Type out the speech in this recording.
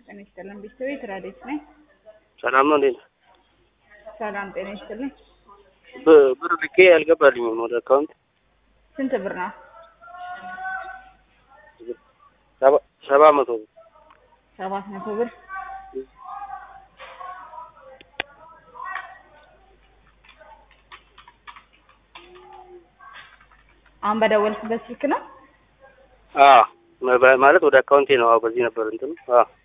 ጤና ይስጥልን ቤተሰቤት ራዴት ነኝ። ሰላም ነው እንዴት? ሰላም ጤና ይስጥልን። ብ- ብር ልኬ አልገባልኝም ወደ አካውንት ስንት ብር ነው? ሰባ- ሰባ መቶ ብር ሰባት መቶ ብር። አሁን በደወልክበት ስልክ ነው? አዎ መ- ማለት ወደ አካውንቴ ነው። አዎ በዚህ ነበር እንትን አዎ